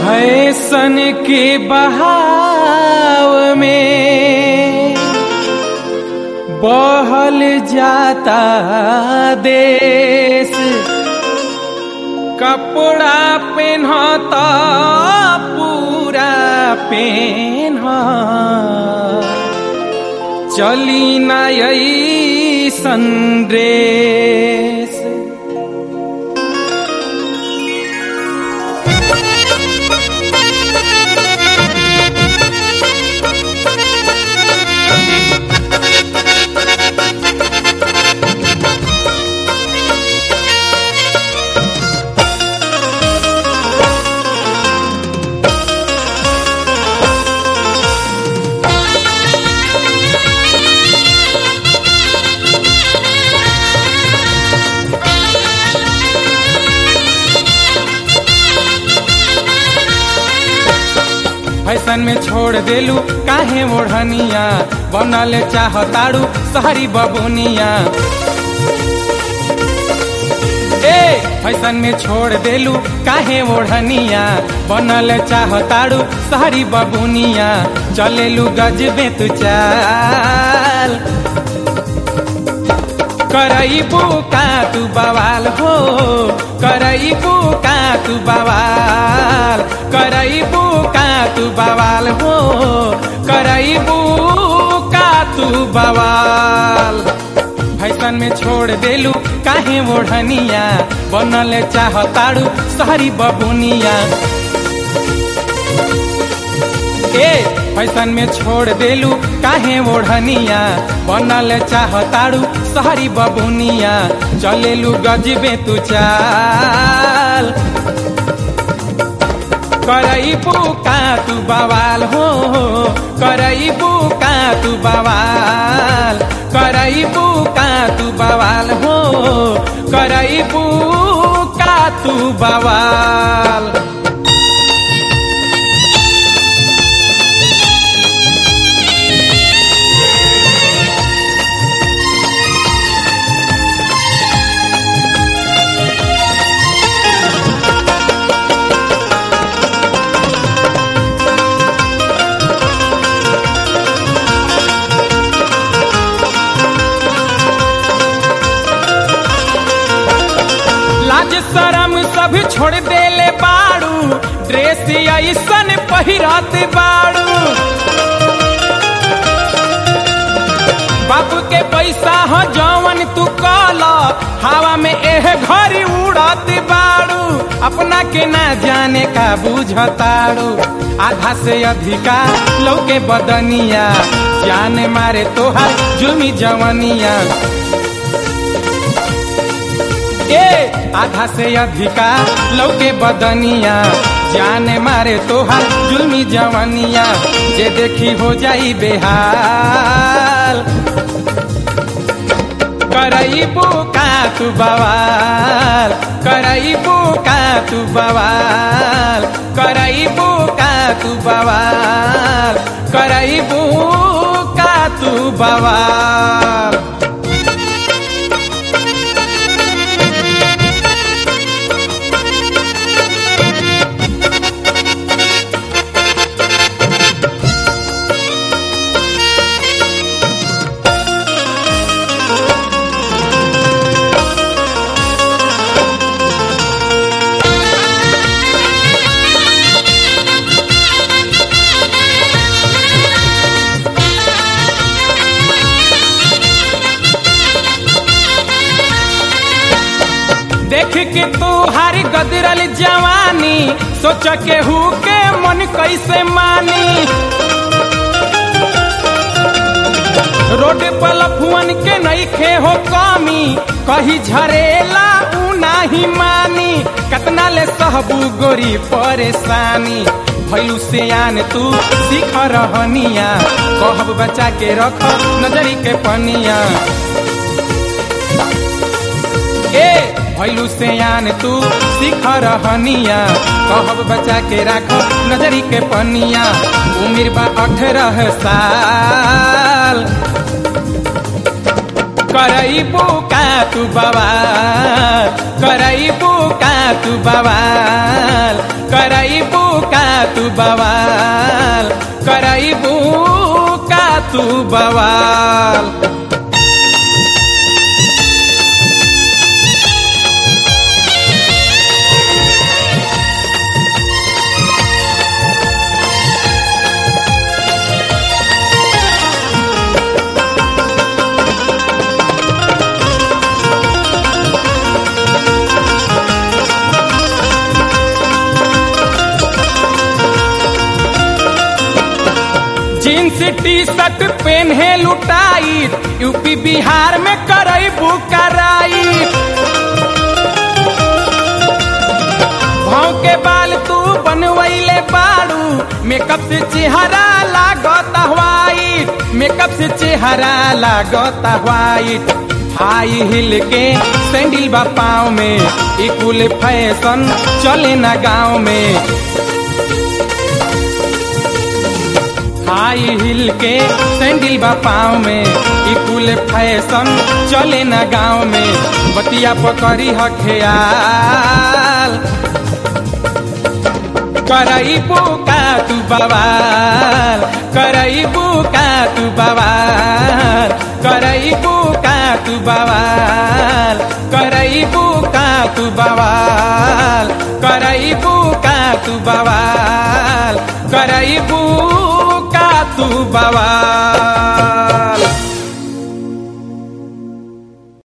fashion के बहाव में बहल जाता देश कपड़ा पहनता पूरा पहन चली नई संदेश फैशन में छोड़ देलू काहे ओढ़निया बनल चाहताड़ू शहरी बबुनिया ए फैशन में छोड़ देलू काहे ओढ़निया बनल चाहताड़ू शहरी बबुनिया चलेलू गजबे तू चाल करईबू का तू बवाल हो करईबू का तू बवाल करईबू का तू बवाल हो करईबू का तू बवाल फैशन में छोड़ देलू काहे ओढ़निया बनल चाहताड़ू शहरी बबुनिया ए फैशन में छोड़ देलू काहे ओढ़निया बनल चाहताड़ू शहरी बबुनिया चलेलू गजबे तू चाल करईबू का तू बवाल हो करईबू का तू बवाल करईबू का तू बवाल हो करईबू का तू बवाल लाज शरम सब छोड़ देले बाड़ू ड्रेस ऐसन पहिरत बाड़ू बाप के पैसा हो जवन तू कल हवा में एह घरी उड़त बाड़ू अपना के ना जाने का बुझताड़ू आधा से अधिका लौके बदनिया जान मारे तोहार जुमी जवनिया ए आधा से अधिका लौके बदनिया जाने मारे तोहार जुल्मी जवनिया जे देखी हो जाई बेहाल करईबू का तू बवाल करईबू का तू बवाल करईबू का तू बवाल करईबू का तू बवाल देख के तू हारी गदरल जवानी सोच के हु के मन कैसे मानी रोड पर लफुअन के नईखे हो कमी कही झरेला ऊ नाही मानी कतना ले सहबू गोरी परेशानी भैलू से आन तू सीख रहनिया कहब बचा के रख नजरी के पनिया ए भैलू से आन तू सीख रहनिया कहब बचा के राख नजरी के पनिया उम्र बा अठारह साल करईबू का तू बवाल करईबू का तू बवाल करईबू का करैबू का तू बवाल जींस टी शर्ट पेन्हे लुटाई यूपी बिहार में करैबू कराई भाव के बाल तू बनवैले बाड़ू मेकअप से चेहरा लागत व्हाइट मेकअप से चेहरा लागत व्हाइट हाई हिल के सैंडल बा पाँव में ई कुल फैशन चले ना गाँव में हाई हिल के सैंडल बा पाँव में ई कुल फैशन चले ना गाँव में बतिया पकड़ी ह ख्याल करैबू का तू बवाल करैबू का तू बवाल करैबू का तू बवाल करैबू का तू बवाल करैबू का तू बवाल करैबू का तू बवाल